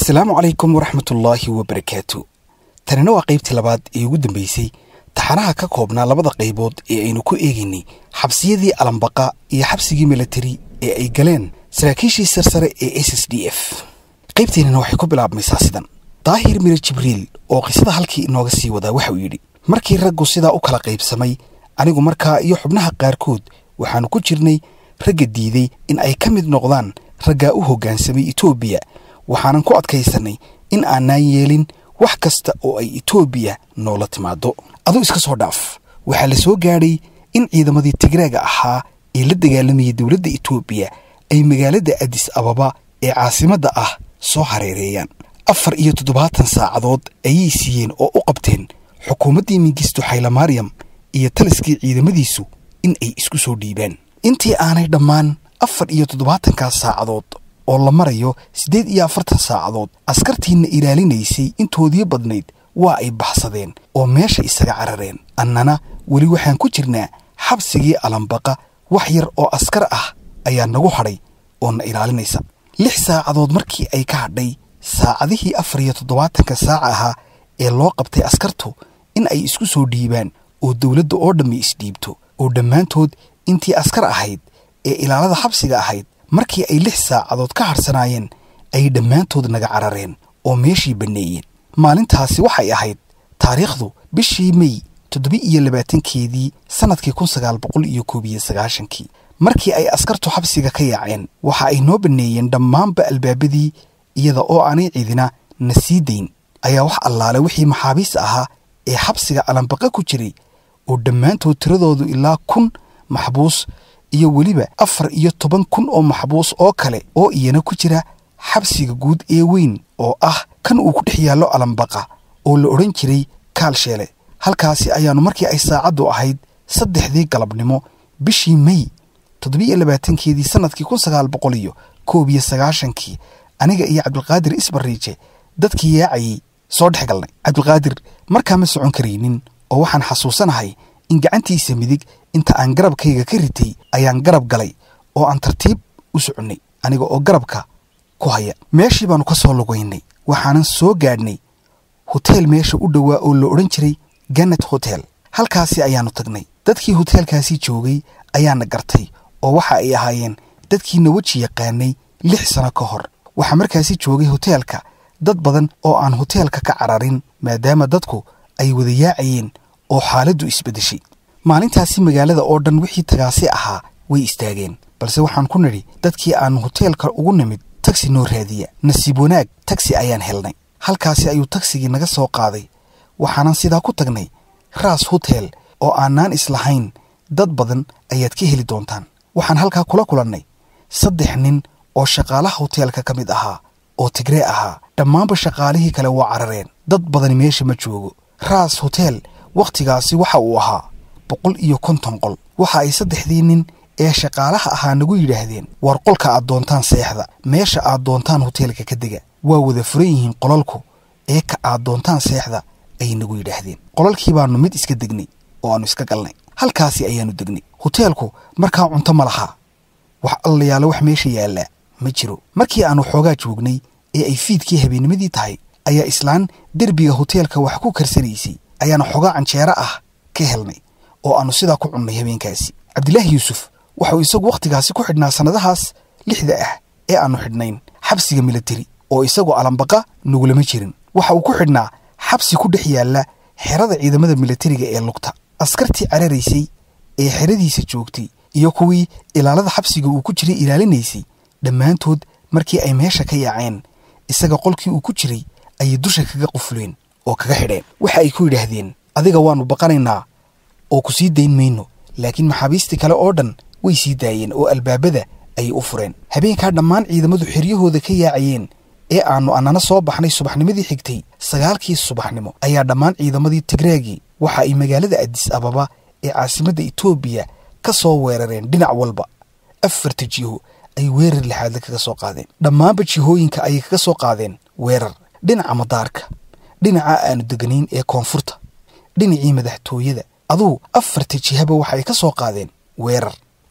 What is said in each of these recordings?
asalaamu calaykum waraxmatullaahi wabarakaatu tanina waa qaybtii labaad ee ugu dambeysay taxanaha ka koobnaa labada qaybood ee aynu ku eegaynay xabsiyadii alambaqa iyo xabsigii milatari ee ay galeen saraakiishii sarsare ee s s d f qaybteenina waxay ku bilaabmaysaa sidan daahir mire jibriil oo qisada halkii inooga sii wadaa waxauu yidhi markii raggu sidaa u kala qaybsamay anigu markaa iyo xubnaha qaarkood waxaannu ku jirnay ragga diiday in ay ka mid noqdaan raggaa u hoggaansamay etoobiya waxaanan ku adkaysannay in aanaan yeelin wax kasta oo ay etoobiya noola timaado aduu iska soo dhaaf waxaa la soo gaadhay in ciidamadii tigraaga ahaa ee la dagaalamayay dowladda etoobiya ay magaalada adis ababa ee caasimadda ah soo hareereeyaan afar iyo toddobaatan saacadood ayay siiyeen oo u qabteen xukuumaddii mingisto xaylamaryam iyo taliskii ciidamadiisu in ay isku soo dhiibaan intii aanay dhammaan afar iyo toddobaatankaas saacadood oo la marayo siddeed iyo afartan saacadood askartiinna ilaalinaysay intoodii badnayd waa ay baxsadeen oo meesha isaga carareen annana weli waxaan ku jirnaa xabsigii alambaqa wax yar oo askar ah ayaa nagu hadhay oo na ilaalinaysa lix saacadood markii ay ka hadhay saacadihii afar iyo toddobaatanka saaca ahaa ee loo qabtay askartu in ay isku soo dhiibaan oo dowladda oo dhammi isdhiibto oo dhammaantood intii askar ahayd ee ilaalada xabsiga ahayd markii ay lix saacadood ka harsanaayeen ay dhammaantood naga carareen oo meeshii banneeyeen maalintaasi waxay ahayd taariikhdu bishii mey toddoba iyo labaatankeedii sannadkii kun sagaal boqol iyo koob iyo sagaashankii markii ay askartu xabsiga ka yaaceen waxa ay noo banneeyeen dhammaanba albaabadii iyada oo aanay cidina na sii dayn ayaa wax allaale wixii maxaabiis ahaa ee xabsiga alambaqa ku jiray oo dhammaantood tiradoodu ilaa kun maxbuus iyo weliba afar iyo toban kun oo maxbuus oo kale oo iyana ku jira xabsiga guud ee weyn oo ah kan uu ku dhex yaallo alambaqa oo la odhan jiray kaalsheele halkaasi ayaannu markii ay saacaddu ahayd saddexdii galabnimo bishii mey toddobiiyo labaatankeedii sannadkii kun sagaal boqol iyo koob iyo sagaashankii aniga iyo cabdilqaadir isbariije dadkii yaacayay soo dhex galnay cabdilqaadir markaa ma socon karaynin oo waxaan xasuusanahay in gacantiisa midig inta aan garabkayga ka ritay ayaan garab galay oo aan tartiib u soconnay aniga oo garabka ku haya meeshii baannu ka soo lugaynay waxaanan soo gaadhnay hoteel meesha u dhowaa oo la odhan jiray gannet hotel halkaasi ayaannu tagnay dadkii hoteelkaasi joogay ayaana gartay oo waxa ay ahaayeen dadkiina weji yaqaanay lix sano ka hor waxaa markaasi joogay hoteelka dad badan oo aan hoteelka ka cararin maadaama dadku ay wada yaacayeen oo xaaladdu isbeddeshay maalintaasi magaalada oo dhan wixii tagaasi ahaa way istaageen balse waxaan ku nidhi dadkii aannu hoteelka ugu nimid tagsi noo raadiya nasiib wanaag tagsi ayaan helnay halkaasi ayuu tagsigii naga soo qaaday waxaanan sidaa ku tagnay raas hotel oo aanaan islahayn dad badan ayaad ka heli doontaan waxaan halkaa kula kulannay saddex nin oo shaqaalaha hoteelka ka mid ahaa oo tigree ahaa dhammaanba shaqaalihii kale waa carareen dad badani meesha ma joogo raas hotel wakhtigaasi waxa uu ahaa boqol iyo konton qol waxa ay saddexdii nin ee shaqaalaha ahaa nagu yidhaahdeen war qolka aad doontaan seexda meesha aad doontaan hoteelka ka dega waa wada furan yihiin qolalku ee ka aad doontaan seexda ayay nagu yidhaahdeen qolalkii baannu mid iska degnay oo aannu iska galnay halkaasi ayaannu degnay hoteelku markaa cunto ma lahaa wax allayaalo wax meesha yaallaa ma jiro markii aannu xoogaa joognay ee ay fiidkii habeennimadii tahay ayaa islaan derbiga hoteelka wax ku karsanaysay ayaana xoogaa canjeero ah ka helnay oo aannu sidaa ku cunnay habeenkaasi cabdilaahi yuusuf waxauu isagu wakhtigaasi ku xidhnaa sannadahaas lixda ah ee aannu xidhnayn xabsiga milatari oo isagoo alambaqa nugulama jirin waxa uu ku xidhnaa xabsi ku dhex yaalla xerada ciidamada milatariga ee lugta askartii cararaysay ee xeradiisa joogtay iyo kuwii ilaalada xabsiga uu ku jiray ilaalinaysay dhammaantood markii ay meesha ka yaaceen isaga qolkii uu ku jiray ayay dusha kaga qufleen oo kaga xidheen waxa ay ku yidhaahdeen adiga waannu baqanaynaa oo ku sii dayn mayno laakiin maxaabiistii kale oo dhan way sii daayeen oo albaabada ayay u fureen habeenkaa dhammaan ciidamadu xeryahooda ka yaacayeen ee aannu annana soo baxnay subaxnimadii xigtay sagaalkii subaxnimo ayaa dhammaan ciidamadii tigreegii waxa ay magaalada adis ababa ee caasimadda etoobiya ka soo weerareen dhinac walba afarta jiho ay weerar lixaadle kaga soo qaadeen dhammaanba jihooyinka ayay kaga soo qaadeen weerar dhinaca madaarka dhinaca aanu deganayn ee koonfurta dhinacii madaxtooyada aduu afarta jihaba waxa ay ka soo qaadeen weerar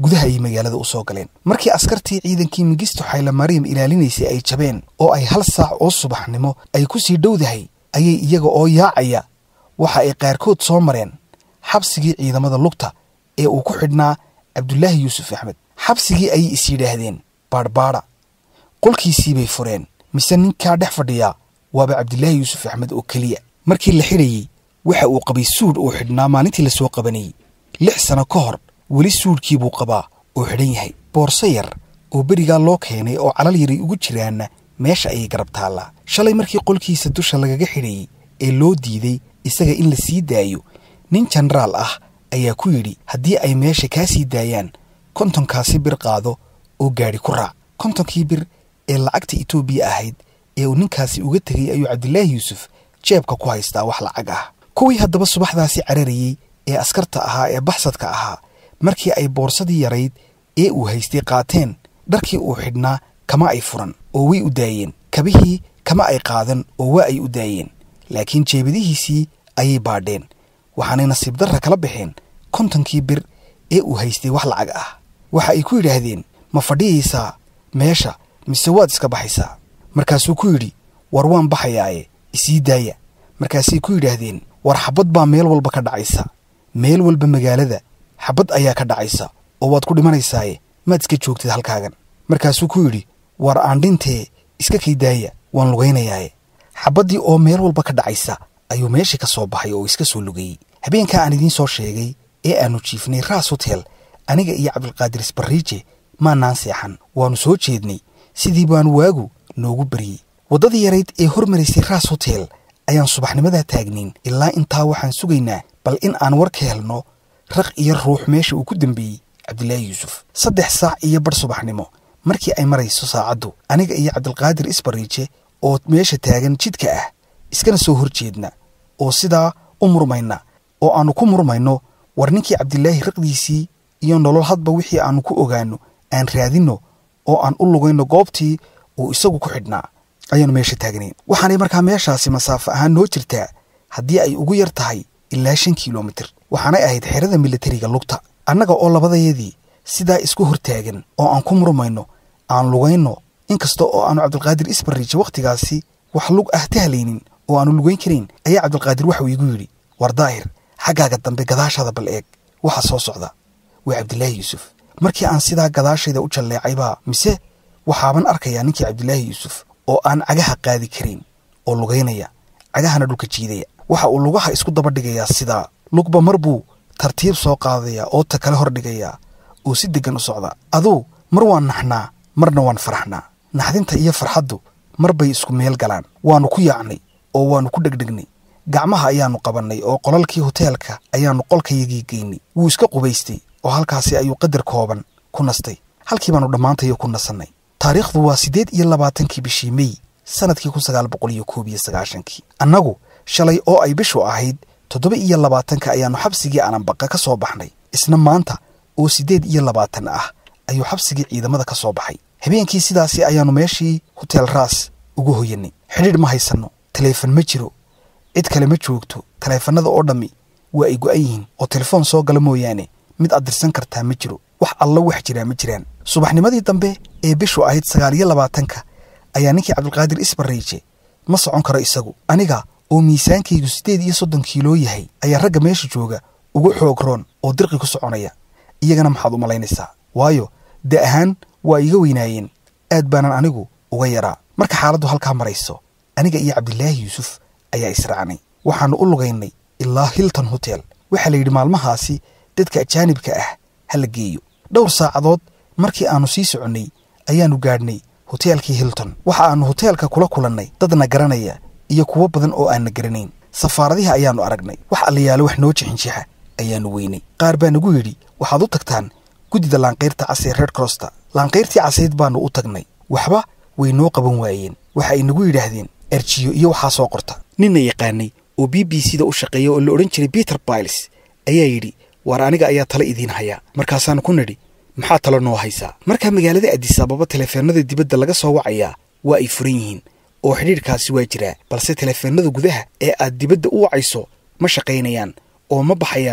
gudaha ayay magaalada u soo galeen markii askartii ciidankii mingisto xaylamariam ilaalinaysay ay jabeen oo ay hal saac oo subaxnimo ay ku sii dhowdahay ayay iyaga oo yaacaya waxa ay qaarkood soo mareen xabsigii ciidamada lugta ee uu ku xidhnaa cabdulaahi yuusuf axmed xabsigii ayay is yidhaahdeen baadhbaadha qolkiisii bay fureen mise ninkaa dhex fadhiyaa waaba cabdilaahi yuusuf axmed oo keliya markii la xidhayey waxa uu qabay suudh uu xidhnaa maalintii lasoo qabanayey lix sano ka hor weli suudhkii buu qabaa oo xidhan yahay boorso yar oo berigaa loo keenay oo calal yaray ugu jiraanna meesha ayay garab taallaa shalay markii qolkiisa dusha lagaga xidhayey ee loo diiday isaga in la sii daayo nin jenaraal ah ayaa ku yidhi haddii ay meesha kaa sii daayaan kontonkaasi bir qaado oo gaadhi ku raac kontonkii bir ee lacagta etoobiya ahayd ee uu ninkaasi uga tegay ayuu cabdilaahi yuusuf jeebka ku haystaa wax lacag ah kuwii haddaba subaxdaasi cararayey ee askarta ahaa ee baxsadka ahaa markii ay boorsadii yarayd ee uu haystay qaateen dharkii uu xidhnaa kama ay furan oo way u daayeen kabihii kama ay qaadan oo waa ay u daayeen laakiin jeebadihiisii ayay baadheen waxaanay nasiib darra kala baxeen kontonkii bir ee uu haystay wax lacag ah waxa ay ku yidhaahdeen ma fadhiyaysaa meesha mise waad iska baxaysaa markaasuu ku yidhi war waan baxayaaye isii daaya markaasay ku yidhaahdeen war xabad baa meel walba ka dhacaysa meel walba magaalada xabad ayaa ka dhacaysa oo waad ku dhimanaysaaye maad iska joogtid halkaagan markaasuu ku yidhi war aan dhintee iska kay daaya waan lugaynayaaye xabaddii oo meel walba ka dhacaysa ayuu meeshii ka soo baxay oo iska soo lugayey habeenkaa aan idiin soo sheegay ee aannu jiifnay raas hotel aniga iyo cabdulqaadir isbarriije maanaan seexan waannu soo jeednay sidii baanu waagu noogu baryey waddadii yarayd ee hormaraysay raas hotel ayaan subaxnimadaa taagnayn ilaa intaa waxaan sugaynaa bal in aan war ka helno raq iyo ruux meesha uu ku dembeeyey cabdilaahi yuusuf saddex saac iyo bar subaxnimo markii ay marayso saacaddu aniga iyo cabdilqaadir isbarriije oo meesha taagan jidka ah iskana soo hor jeedna oo sidaa u murmayna oo aannu ku murmayno war ninkii cabdilaahi raqdiisii iyo nolol hadba wixii aannu ku ogaanno aan raadinno oo aan u lugayno goobtii uu isagu ku xidhnaa ayaannu meesha taagnayn waxaanay markaa meeshaasi masaafo ahaan noo jirtaa haddii ay ugu yar tahay ilaa shan kilomitir waxaanay ahayd xerada militariga lugta annaga oo labadayadii sidaa isku hortaagan oo aan ku murmayno aan lugayno inkasta oo aanu cabdilqaadir isbarriije wakhtigaasi wax lug ah tahlaynin oo aanu lugayn karayn ayaa cabdilqaadir waxuu iigu yidhi war daahir xaggaaga dambe gadaashaada bal eeg waxa soo socda waa cabdilaahi yuusuf markii aan sidaa gadaashayda u jalleecaybaa mise waxaaban arkayaa ninkii cabdilaahi yuusuf oo aan cagaha qaadi karayn oo lugaynaya cagahana dhulka jiidaya waxa uu lugaha isku daba dhigayaa sidaa lugba mar buu tartiib soo qaadayaa oo ta kale hor dhigayaa oo si deggan u socda aduu mar waan naxnaa marna waan faraxnaa naxdinta iyo farxaddu mar bay isku meel galaan waannu ku yaacnay oo waannu ku dhegdhegnay gacmaha ayaannu qabannay oo qolalkii hoteelka ayaannu qolkayagii geynay wuu iska qubaystay oo halkaasi ayuu qadar kooban ku nastay halkii baannu dhammaantayo ku nasannay taariikhdu waa siddeed iyo labaatankii bishii mey sannadkii kun sagaal boqol iyo koob iyo sagaashankii annagu shalay oo ay bishu ahayd toddoba iyo labaatanka ayaannu xabsigii ananbaqa ka soo baxnay isna maanta oo siddeed iyo labaatan ah ayuu xabsigii ciidamada ka soo baxay habeenkii sidaasi ayaannu meeshii hotel raas ugu hoyanay xidhiidh ma haysanno taleefon ma jiro cid kale ma joogto taleefannada oo dhammi waa ay go'an yihiin oo telefoon soo gala mooyaane mid aad dirsan kartaa ma jiro wax allo wax jiraa ma jiraan subaxnimadii dambe ee bishu ahayd sagaal iyo labaatanka ayaa ninkii cabdilqaadir isbarriije ma socon karo isagu aniga oo miisaankaygu siddeed iyo soddon kiiloo yahay ayaa ragga meesha jooga ugu xoog roon oo dirqi ku soconaya iyagana maxaad u malaynaysaa waayo da ahaan waa iga weynaayeen aad baanan anigu uga yaraa marka xaaladdu halkaa marayso aniga iyo cabdilaahi yuusuf ayaa israacnay waxaannu u lugaynay ilaa hilton hotel waxaa la yidhi maalmahaasi dadka ajaanibka ah ha la geeyo dhowr saacadood markii aannu sii soconnay ayaannu gaadhnay hoteelkii hilton waxa aannu hoteelka kula kulannay dadna garanaya iyo kuwo badan oo aanna garanayn safaaradihi ayaannu aragnay wax allayaalo wax noo jixinjixa ayaannu weynay qaar baa nagu yidhi waxaad u tagtaan guddida laanqayrta casee reer crosta laanqayrtii casayd baannu u tagnay waxba way noo qaban waayeen waxa ay nagu yidhaahdeen erjiyo iyo waxaa soo qorta ninna yaqaanay oo b b c da u shaqeeya oo la odhan jiray peter biles ayaa yidhi waar aniga ayaa tala idiin hayaa markaasaannu ku nidhi maxaa talo noo haysaa markaa magaalada adisababa teleefeennada dibadda laga soo wacayaa waa ay furan yihiin oo xidhiidhkaasi waa jiraa balse teleefeennada gudaha ee aad dibadda u wacayso ma shaqaynayaan oo ma baxayaan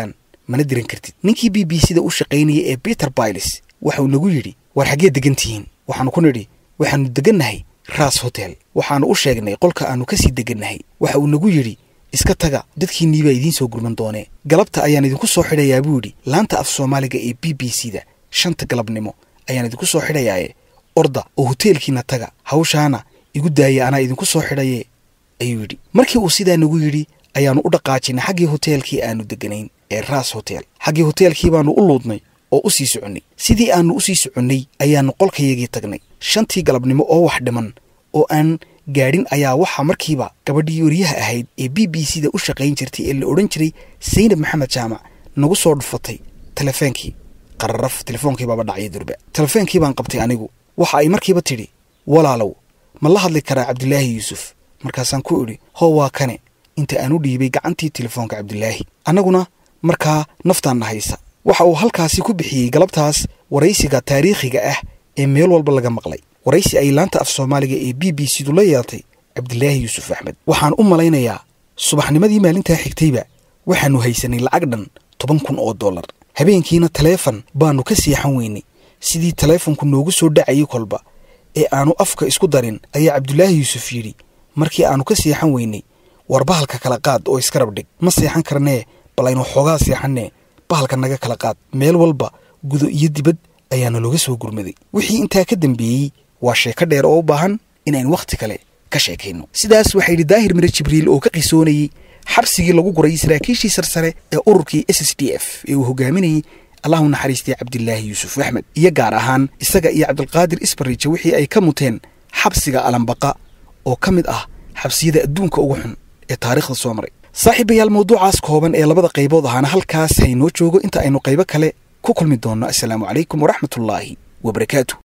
mana diran kartid ninkii b b c da u shaqaynayay ee peter bailes waxauu nagu yidhi war xaggee degan tihiin waxaanu ku nidhi waxaannu degannahay ras hotel waxaannu u sheegnay qolka aannu ka sii degannahay waxa uu nagu yidhi iska taga dadkiinnii baa idiin soo gurman doonee galabta ayaan idinku soo xidhayaa buu yidhi laanta af soomaaliga ee b b c da shanta galabnimo ayaan idinku soo xidhayaaye orda oo hoteelkiina taga hawshaana igu daaya anaa idinku soo xidhaye ayuu yidhi markii uu sidaa nagu yidhi ayaannu u dhaqaajinay xaggii hoteelkii aannu deganayn ee ras hotel xaggii hoteelkii baannu u luudnay oo u sii soconnay sidii aannu u sii soconnay ayaannu qolkayagii tagnay shantii galabnimo oo wax dhiman oo aan gaadhin ayaa waxaa markiiba gabadhii wariyaha ahayd ee b b c da u shaqayn jirtay ee la odhan jiray saynab maxamed jaamac nagu soo dhufatay telefoonkii qararaf telefoonkii baaba dhacya durba telefoonkii baan qabtay anigu waxa ay markiiba tidhi walaalow ma la hadli karaa cabdilaahi yuusuf markaasaan ku idhi hoo waa kane inta aan u dhiibay gacantii telefoonka cabdilaahi annaguna markaa naftaanna haysa waxa uu halkaasi ku bixiyey galabtaas waraysiga taariikhiga ah ee meel walba laga maqlay waraysi ay laanta af soomaaliga ee b b c du la yeeltay cabdilaahi yuusuf axmed waxaan u malaynayaa subaxnimadii maalintaa xigtayba waxaannu haysanay lacag dhan toban kun oo dollar habeenkiina taleefon baannu ka seexan weynay sidii taleefonku noogu soo dhacayay kolba ee aannu afka isku darin ayaa cabdulaahi yuusuf yidhi markii aannu ka seexan weynay war bahalka kala qaad oo iska rabdhig ma seexan karnee bal aynu xoogaa seexannee bahalka naga kala qaad meel walba gudo iyo dibad ayaana looga soo gurmaday wixii intaa ka dambeeyey waa sheeko dheer oo u baahan inaynu wakhti kale ka sheekayno sidaas waxaa yidhi daahir mire jibriil oo ka qisoonayey xabsigii lagu gurayay saraakiishii sarsare ee ururkii s s d f ee uu hogaaminayey allahu naxariistay cabdilaahi yuusuf axmed iyo gaar ahaan isaga iyo cabdulqaadir isbariija wixii ay ka muteen xabsiga alambaqa oo ka mid ah xabsiyada adduunka ugu xun ee taariikhda soo maray saaxiibayaal mawduucaas kooban ee labada qaybood ahaana halkaas haynoo joogo inta aynu qaybo kale ku kulmi doonno assalaamu calaykum waraxmatullaahi wabarakaatu